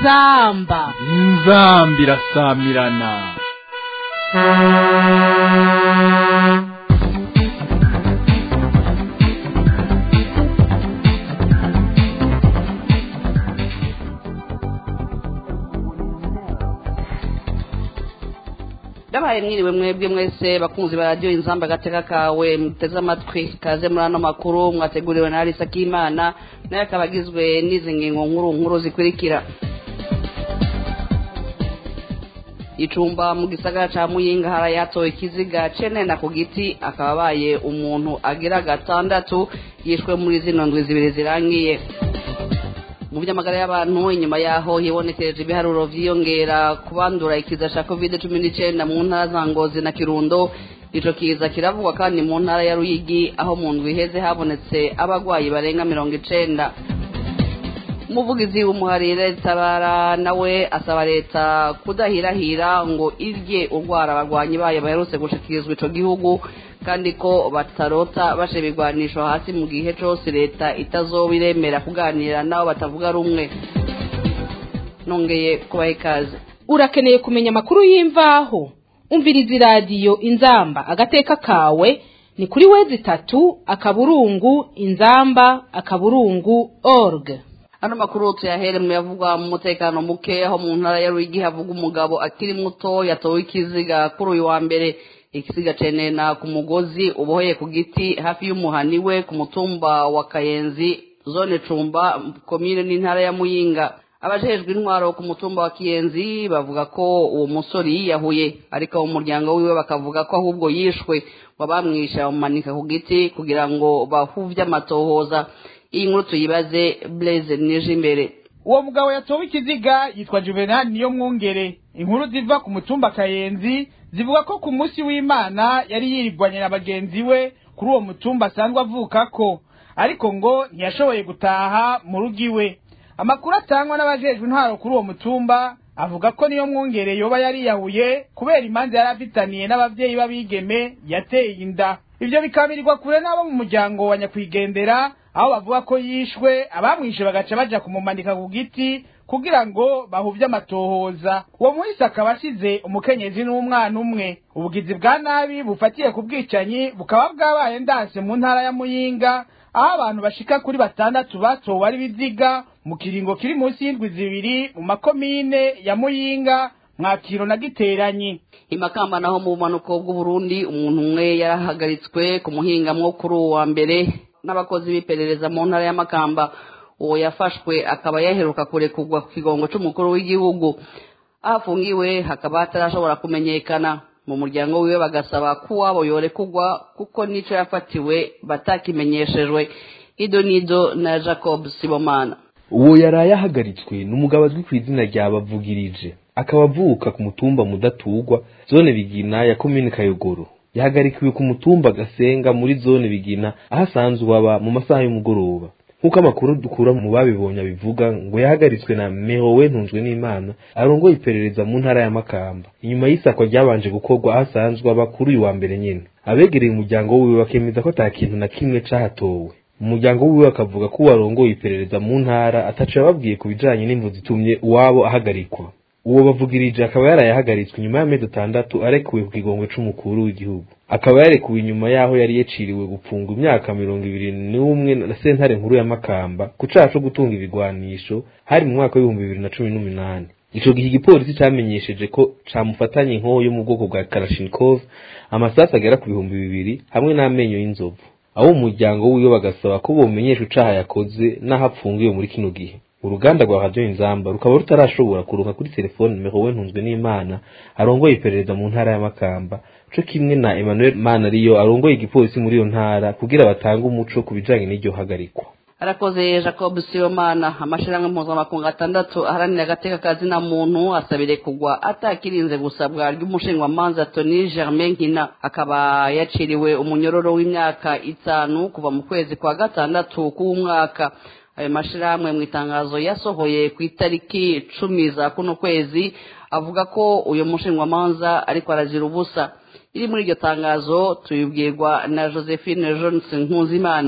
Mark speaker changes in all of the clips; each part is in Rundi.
Speaker 1: inzamba
Speaker 2: inzamba irasamirana
Speaker 3: ndabaye mwiriwe mwebwe mwese bakunzi ba radiyo inzamba agateka kawe muteze amatwi kaze muri ano makuru mwateguriwe na arisa k'imana nayo akaba agizwe n'izi ngingo nkuru nkuru zikurikira icumba mu gisagara ca muyinga harayatowe ikiziga cenena ku giti akaba abaye umuntu agira gatandatu yishwe muri zino ndwi zibiri zirangiye mu by'amagara y'abantu inyuma yaho hibonekereje ibiharuro vyiyongera kubandura ikiza ca covid cumi n'icenda mu ntara za ngozi na kirundo ico kiza kiravugwa kandi mu ntara ya ruyigi aho mu ndwi iheze habonetse abagwayi barenga mirongo icenda umuvugizi w'umuharire tabara nawe asaba leta kudahirahira ngo irye urwara abarwanyi bayo baherutse gushikirizwa ico gihugu kandi ko batarota bashe ibigwanisho hasi mu gihe cose leta itazoba iremera kuganira nabo batavuga rumwe nongeye kubaha ikaze
Speaker 1: urakeneye kumenya amakuru y'imvaho umviriza iradiyo inzamba agateka kawe ni kuri wezi itatu akaburungu inzamba akaburungu org
Speaker 3: ano makuru tuyahere mu yavugwa mu mutekano muke aho mu ntara ya ruyigi havuga umugabo akiri muto yatowe ikiziga kuri uyu wa mbere ikisiga cenena ku mugozi uboheye ku giti hafi y'umuhani we ku mutumba wa kayenzi zone cumba komine n'intara ya muyinga abajejwe intwaro ku mutumba wa kiyenzi bavuga ko uwo musore yiyahuye ariko mu muryango wiwe bakavuga ko ahubwo yishwe wabamwisha bamumanika ku giti kugira ngo bahuvye amatohoza iyi nkuru tuyibaze blaise nije imbere
Speaker 4: uwo mugabo yatowe ikiziga yitwa juvenal niyo mwungere inkuru ziva ku mutumba kayenzi zivuga ko ku munsi w'imana yari yirigwanye na bagenzi we kuri uwo mutumba asanzwe avukako ariko ngo ntiyashoboye gutaha mu rugo iwe amakuru atangwa n'abajejwe intwaro kuri uwo mutumba avuga ko niyo mwungere yoba yariyahuye kubera imanza yari afitaniye n'abavyeyi b'abigeme yateye inda ivyo bikabirirwa kure n'abo mu muryango wa nyakwigendera aho bavuga ko yishwe abamwishe bagaca baja kumumanika ku giti kugira ngo bahuvye amatohoza uwo muhisi akaba asize umukenyezi n'umwana umwe ubugizi bwa nabi bufatiye ku bwicanyi bukaba bwabaye ndanse mu ntara ya muyinga aho abantu bashika kuri batandatu batowe ari biziga mu kiringo kiri munsi y'indwi zibiri mu makomine ya muyinga mwakiro na giteranyi
Speaker 3: imakamba naho mu bumanuko bw'uburundi umuntu umwe yarahagaritswe ku muhingamwo kuri uwo wa mbere n'abakozi b'iperereza mu ntara y'amakamba uwo yafashwe akaba yaheruka kurekurwa ku kigongo c'umukuru w'igihugu aho afungiwe hakaba hatarashobora kumenyekana mu muryango wiwe bagasaba ko uwabo yorekurwa kuko n'ico yafatiwe batakimenyeshejwe ido nido na jacob sibomana
Speaker 5: uwo yaraye ahagaritswe ni umugabo azwi ku izina rya bavugirije akaba avuka ku mutumba mudatugwa zone bigina ya komine kayogoro yahagarikiwe ku mutumba gasenga muri zone bigina aho asanzwe aba mu masaha y'umugoroba nk'uko amakuru dukura mu babibonye abivuga ngo yahagaritswe na mehowe ntunzwe n'imana arongoye iperereza mu ntara ya makamba inyuma y'isakwa ryabanje gukorwa aho asanzwe aba kuri uyu wa mbere nyene abegereye umuryango wiwe bakemeza ko ata kintu na kimwe cahatowe umuryango wiwe akavuga ko uwarongoye iperereza mu ntara ataco yababwiye ku bijanye n'imvu zitumye uwabo ahagarikwa uwo bavugirije akaba yarayahagaritswe inyuma y'amezi atandatu arekuwe ku kigongo c'umukuru w'igihugu akaba yarekuwe inyuma y'aho yari yaciriwe gupfungwa imyaka mirongo ibiri n'umwe na sentare nkuru ya makamba ku caha co gutunga ibigwanisho hari mu mwaka w'ibihumbi bibiri na cumi n'umunani ico gihe igipolisi camenyesheje ko camufatanye inkoho yo mu bwoko bwa karashinikov amasasu agera ku bihumbi bibiri hamwe n'amenyo y'inzovu abo mu muryango wiwe bagasaba ko bomenyesha icaha yakoze n'aho apfungiwe muri kino gihe uruganda rwa radiyo inzamba rukaba rutarashobora kuronka kuri telefone mehowe ntunzwe n'imana arongoye iperereza mu ntara ya makamba co kimwe na emmanuel manariyo arongoye igipolisi muri iyo ntara kugira batange umuco ku bijanye n'iryo hagarikwa
Speaker 3: arakoze jacob sibomana amashirahamwe mpuzamakungu atandatu aharanira agateka kazina muntu asabire kugwa atakirinze gusabwa ry'umushingwamanza tony germain nkina akaba yaciriwe umunyororo w'imyaka itanu kuva mu kwezi kwa gatandatu k'umwaka ayo mashirahamwe mu itangazo yasohoye ku itariki cumi za kuno kwezi avuga ko uyu mushingwamanza ariko arazira ubusa iri muri iryo tangazo tuyibwirwa na josephine johnson nkuzimana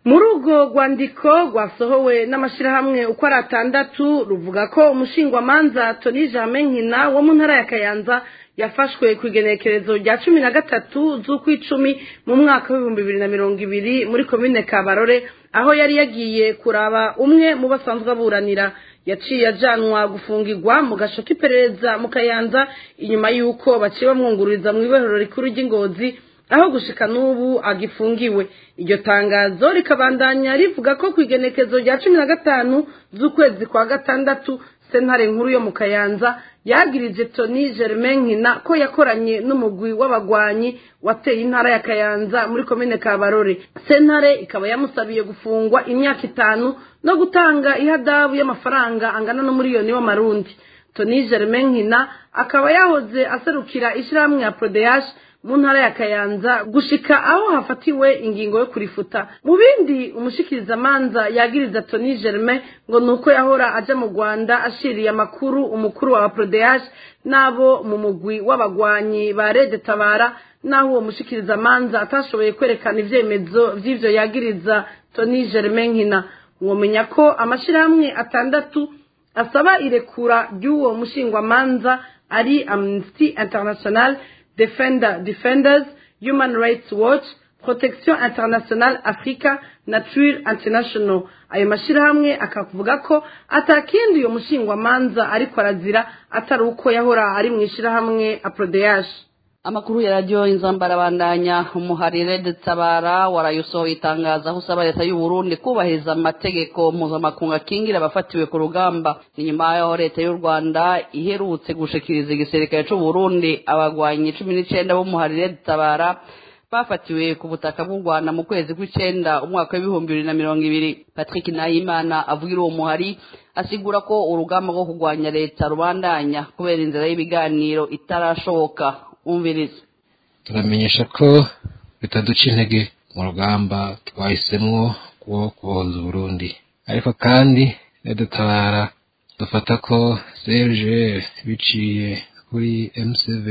Speaker 6: muri urwo rwandiko rwasohowe n'amashyirahamwe uko ari atandatu ruvuga ko umushingwamanza toni nkina wo mu ntara ya kayanza yafashwe ku igenekerezo rya cumi na gatatu z'ukw'icumi mu mwaka w'ibihumbi bibiri na mirongo ibiri muri komine kabarore aho yari yagiye kuraba umwe mu basanzwe aburanira yaciye ajanwa gufungirwa mu gasho k'iperereza mu kayanza inyuma y'uko baciye bamwungururiza mu ibohero rikuru ry'ingozi aho gushika n'ubu agifungiwe iryo tangazo rikabandanya rivuga ko ku igenekezo rya cumi na gatanu z'ukwezi kwa gatandatu sentare nkuru yo mu kayanza yagirije toni germain nkina ko yakoranye n'umugwi w'abagwanyi wateye intara ya kayanza muri komine kabarore sentare ikaba yamusabiye gufungwa imyaka itanu no gutanga ihadabu y'amafaranga angana n'umuriyoni w'amarundi toni germain nkina akaba yahoze aserukira ishyirahamwe ya prodeyash mu ntara ya kayanza gushika aho hafatiwe ingingo yo kurifuta mu bindi umushikirizamanza yagiriza toni germain ngo ni uko yahora aja mu rwanda ashiriye amakuru umukuru wa prodeyash n'abo mu mugwi w'abagwanyi ba rede tabara n'aho uwo mushikirizamanza atashoboye kwerekana ivyemezo vy'ivyo yagiriza toni germain nkina mwomenya ko amashirahamwe atandatu asaba irekura ry'uwo mushingwamanza ari amnesty international defender defenders human rights watch protection international africa na tril international ayo mashyirahamwe akavuga ko atakindi uyo mushingwamanza ariko arazira atari uko yahora ari mu ishyirahamwe aprodeyaje
Speaker 3: amakuru ya radiyo inzambara bandanya umuharire dutabara warayosohoye itangazo aho usaba leta y'u Burundi kubahiriza amategeko mpuzamakungu akingira abafatiwe ku rugamba ni nyuma y'aho leta y'u rwanda iherutse gushikiriza igisirikare cy'u Burundi abagwanyi cumi n'icyenda b'umuharire dutabara bafatiwe ku butaka bw'u rwanda mu kwezi kw'icyenda umwaka w'ibihumbi bibiri na mirongo ibiri patrick nahimana avugira uwo muhari asigura ko urugamba rwo kurwanya leta rubandanya kubera inzira y'ibiganiro itarashoboka umviriza
Speaker 7: turamenyesha ko bitaduca intege mu rugamba twahisemo rwo kubohoza uburundi ariko kandi dutabara dufata ko serge biciye kuri mcv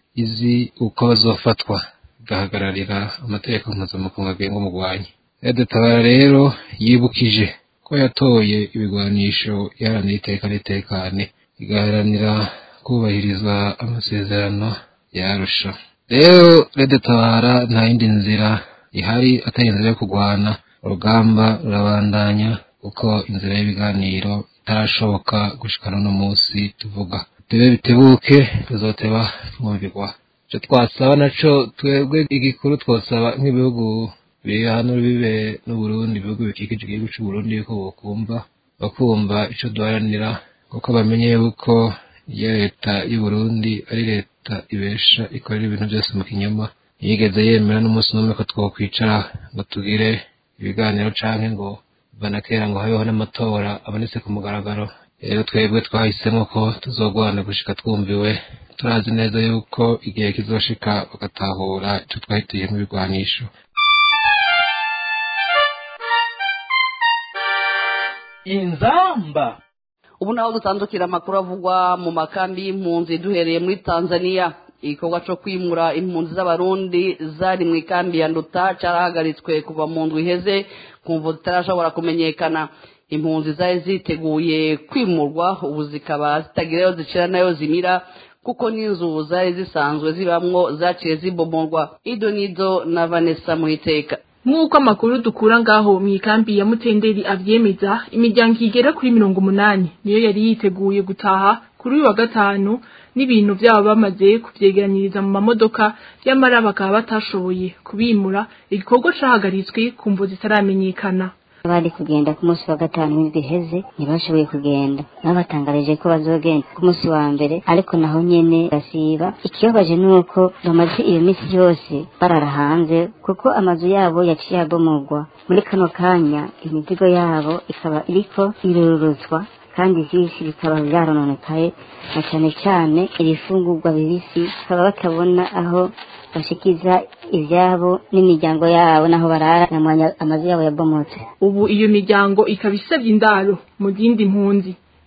Speaker 7: izi uko bazofatwa igahagararira amategeko mpuzamakungu agenga umugwanyi dutabara rero yibukije ko yatoye ibigwanisho iharanira iteka n'itekane igaharanira kubahiriza amasezerano yarusha rero rede tabara nta yindi nzira ihari atari inzira yo kurwana urugamba rurabandanya kuko inzira y'ibiganiro itarashoboka gushikana uno munsi tuvuga tube bitebuke tuzoteba twumvirwa icyo twasaba naco twebwe igikuru twosaba nk'ibihugu biri hano bibe n'uburundi ibihugu bikikije igihugu c'uburundi yuko bokumva bakumva ico duharanira kuko bamenye yuko iyo leta y'uburundi ari leta ibesha ikorera ibintu byose mu kinyoma ntiyigeze yemera n'umunsi n'umwe ko twokwicara ngo tugire ibiganiro canke ngo banakera ngo habeho n'amatora abonetse ku mugaragaro rero twebwe twahisemo ko tuzogwana gushika twumviwe turazi neza yuko igihe kizoshika bagatahura ico twahitiyemo ibigwanisho
Speaker 2: inzamba
Speaker 3: ubu naho dutandukira amakuru avugwa mu makambi y'impunzi duhereye muri tanzania igikorwa cyo kwimura impunzi z'abarundi zari mu ikambi ya nduta cyarahagaritswe kuva mu ndwi iheze ku mvu zitarashobora kumenyekana impunzi zari ziteguye kwimurwa ubu zikaba zitagirayo zicira nayo zimira kuko n'inzu zari zisanzwe zibamwo zaciye zibomorwa ido nido na vanessa muhiteka
Speaker 8: nk'uko amakuru dukura ngaho mu ikambi ya mutenderi avyemeza imiryango igera kuri mirongo umunani niyo yari yiteguye gutaha kuri uyu wa gatanu n'ibintu byabo bamaze kuvyegeranyiriza mu mamodoka y'amara bakaba batashoboye kubimura igikorwa cahagaritswe ku mvu zitaramenyekana
Speaker 9: bari kugenda ku munsi wa gatanu w'indwi iheze ntibashoboye kugenda nabo batangarije ko bazogenda ku munsi wa mbere ariko naho nyene basiba ikibabaje ni uko bamaze iyo minsi yose barara hanze kuko amazu yabo yaciye abomorwa muri kano kanya imizigo yabo ikaba iriko iruruzwa kandi vyinshi bikaba vyarononekaye na cane cane ibifungurwa bibisi bakaba batabona aho bashikiza ivyabo n'imiryango yabo naho barara namwanya amazu yabo yabomotse
Speaker 8: ubu iyo miryango ikaba isabye indaro mu zindi mpunzi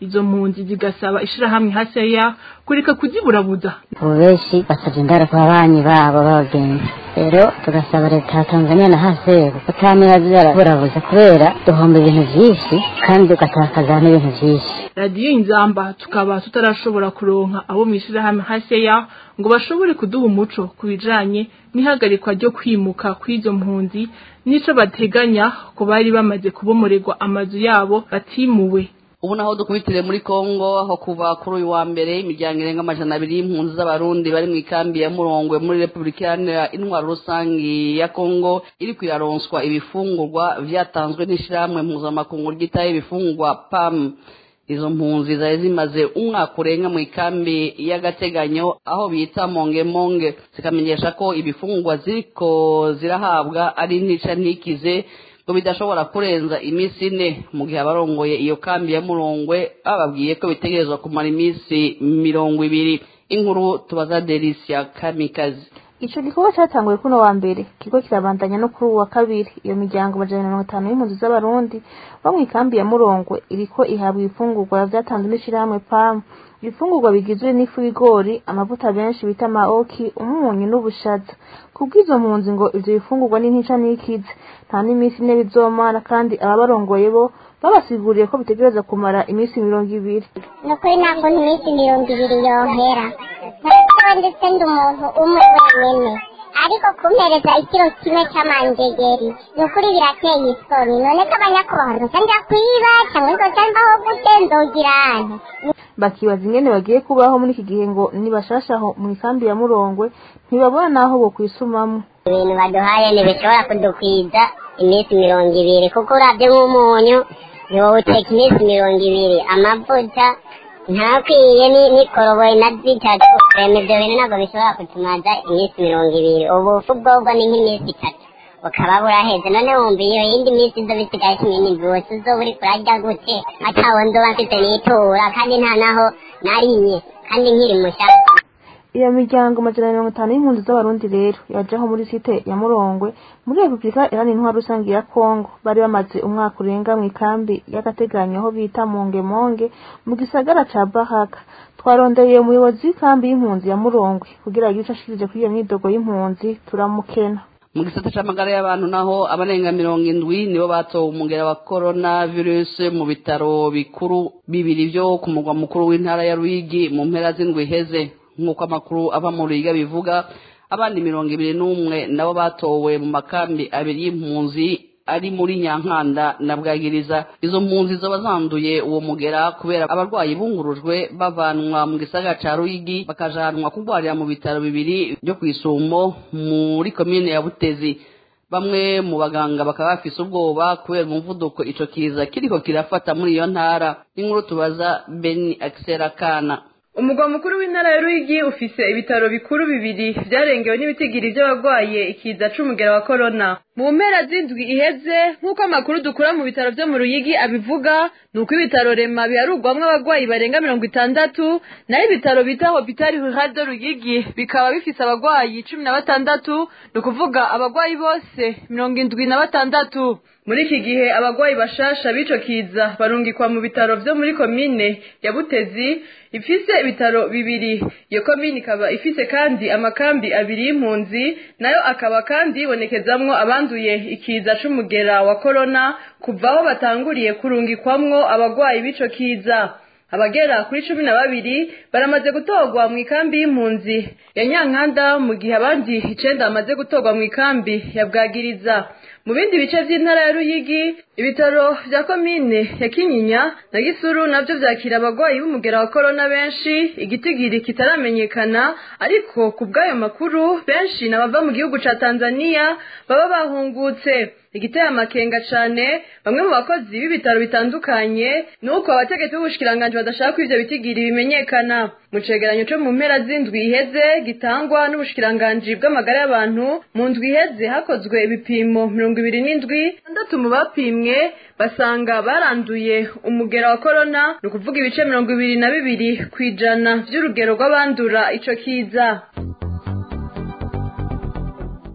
Speaker 8: izo mpunzi zigasaba ishirahamwe haseya kureka kuziburabuza
Speaker 9: ubu benshi basabye indaro ku babanyi babo b'abagenzi rero tugasaba leta ya tanzania na haseri kutamira ziraburabuza kubera duhomba ibintu vyinshi kandi ugatakaza n'ibintu vyinshi
Speaker 8: radiyo inzamba tukaba tutarashobora kuronka abo mw'ishirahamwe haseya ngo bashobore kuduha umuco ku bijanye n'ihagarikwa ryo kwimuka kw'izo mpunzi n'ico bateganya ko bari bamaze kubomorerwa amazu yabo batimuwe
Speaker 3: ubu naho dukubitire muri kongo aho kuva kuri uyu wa mbere imiryango irenga amajana abiri y'impunzi z'abarundi bari mu ikambi ya murongwe muri repubulika iharanira intwaro rusangi ya kongo iri kwiraronswa ibifungurwa vyatanzwe n'ishirahamwe mpuzamakungu ryitaye ibifungurwa pam izo mpunzi zari zimaze umwaka urenga mu ikambi y'agateganyo aho bita mongemonge zikamenyesha ko ibifungurwa ziriko zirahabwa ari ntica ntikize ngo bidashobora kurenza iminsi ine mu gihe abarongoye iyo kambi ya murongwe bababwiye ko bitegerezwa kumara iminsi mirongo ibiri inkuru tubaza delisia kamikazi
Speaker 10: ico gikorwa catanguye kuno wa mbere kigo kirabandanya no kuri uwu wa kabiri iyo miryango amajana mirongo itanu y'impunzi z'abarundi bo mw'ikambi ya murongwe iriko ihabwa ibifungurwa vyatanzwe n'ishirahamwe pamu ibifungurwa bigizwe n'ifu y'ibigori amavuta benshi bita maoki umunyu n'ubushaza kubw'izo mpunzi ngo ivyo bifungurwa n'intica n'ikize nta n'iminsi ine bizomara kandi ababarongoye bo babasiguriye ko bitegereza kumara iminsi mirongo ibiri
Speaker 11: ni ukuri nta kuntu iminsi mirongo ibiri yohera ntabwo ndetse ndi umuntu umwe wenyine ariko kumpereza ikiro kimwe cy'amanjegeri ni ukuri birateye isoni none ko abanyakubahwa nzoca njya kwiba cyangwa nzoca mbaho gute nzogira ane
Speaker 10: bakibaza ingene bagiye kubaho muri iki gihe ngo nibashashaho mu ikambi ya murongwe ntibabona n'aho bokwisumamwo
Speaker 11: ibintu baduhaye ntibishobora kudukwiza iminsi mirongo ibiri kuko urabye nk'umunyu wowe uteka iminsi mirongo ibiri amavuta ntakwiye n'ikoroboyi na zitatu rema ibyo bintu ntabwo bishobora kutumaza iminsi mirongo ibiri ubufu bwobwo ni nk'iminsi itatu bukaba buraheze none wumva iyo yindi minsi izo bisigaye cumi n'indwi wose uzoba uri kurarya gute atawo nzoba mfite n'itura kandi nta naho nariye kandi nkiri mushaka
Speaker 10: iyo miryango amajana mirongo itanu y'impunzi z'abarundi rero yajaho muri site ya murongwe muri repubulika iharanira intwaro rusange ya kongo bari bamaze umwaka urenga mu ikambi y'agateganyo aho bita mongemonge mu gisagara ca bahaka twarondeye umuyobozi w'ikambi y'impunzi ya murongwe kugira agire ico ashikirije kuri iyo myidogo y'impunzi turamukena
Speaker 3: mu gisata c'amagara y'abantu naho abarenga mirongo indwi nibo batowe umugera wa corona virus mu bitaro bikuru bibiri vyo ku mugwa mukuru w'intara ya rwigi mu mpera z'indwi iheze nk'uko amakuru ava mu ruyiga bivuga abandi mirongo ibiri n'umwe nabo batowe mu makambi abiri y'impunzi ari muri nyankanda na bwagiriza izo mpunzi zoba zanduye uwo mugera kubera abarwayi bungurujwe bavanwa mu gisagara ca ruyigi bakajanwa kurwarira mu bitaro bibiri byo kw'isumo muri komine ya butezi bamwe mu baganga bakaba bafise ubwoba kubera umuvuduko ico kiza kiriko kirafata muri iyo ntara n'inkuru tubaza beni akisera kana
Speaker 12: umugwa mukuru w'intara ya Ruyigi ufise ibitaro bikuru bibiri vyarengewe n'ibitigiri vy'abagwaye ikiza c'umugera wa corona mu mpera z'indwi iheze nk'uko amakuru dukura mu bitaro vyo mu Ruyigi abivuga nuko ibitaro rema biharugwamwo abagwayi barenga mirongo itandatu naho ibitaro bita hopitali rural de Ruyigi bikaba bifise abagwayi cumi na batandatu ni ukuvuga abagwayi bose mirongo indwi na batandatu muri iki gihe abagwayi bashasha b'ico kiza barungikwa mu bitaro vyo muri komine ya Butezi ifise ibitaro bibiri iyo komine ikaba ifise kandi amakambi abiri y'impunzi nayo akaba kandi yibonekezamwo abanduye ikiza c'umugera wa corona kuva aho batanguriye kurungikwamwo abagwayi b'ico kiza abagera kuri cumi na babiri baramaze gutorwa mu ikambi y'impunzi ya nyankanda mu gihe abandi icenda bamaze gutorwa mu ikambi ya bwagiriza mu bindi bice vy'intara ya ruyigi ibitaro vya komine ya kinyinya na gisuru navyo vyakira abagwayi b'umugera wa korona benshi igitigiri kitaramenyekana ariko ku bw'ayo makuru benshi n'abava mu gihugu ca tanzaniya baba bahungutse igiteye amakenga cane bamwe mu bakozi b'ibitaro bitandukanye nuko abategetsi b'ubushikiranganji badashaka ko ivyo bitigiri bimenyekana mu cegeranyo co mu mpera z'indwi iheze gitangwa n'ubushikiranganji bw'amagara y'abantu mu ndwi iheze hakozwe ibipimo mirongo ibiri n'indwi batandatu mu bapimwe basanga baranduye umugera wa korona ni ukuvuga ibice mirongo ibiri na bibiri kw'ijana vy'urugero rw'abandura ico kiza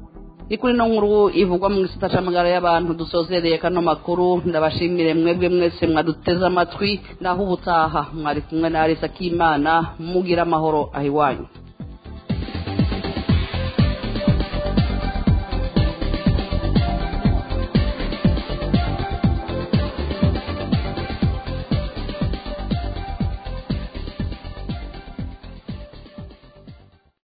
Speaker 3: ni kuri no nkuru ivugwa mu gisata c'amagara y'abantu dusozereye kano makuru ndabashimire mwebwe mwese mwaduteze amatwi naho ubutaha mwari kumwe na Arisa Kimana mugira amahoro ahiwanyu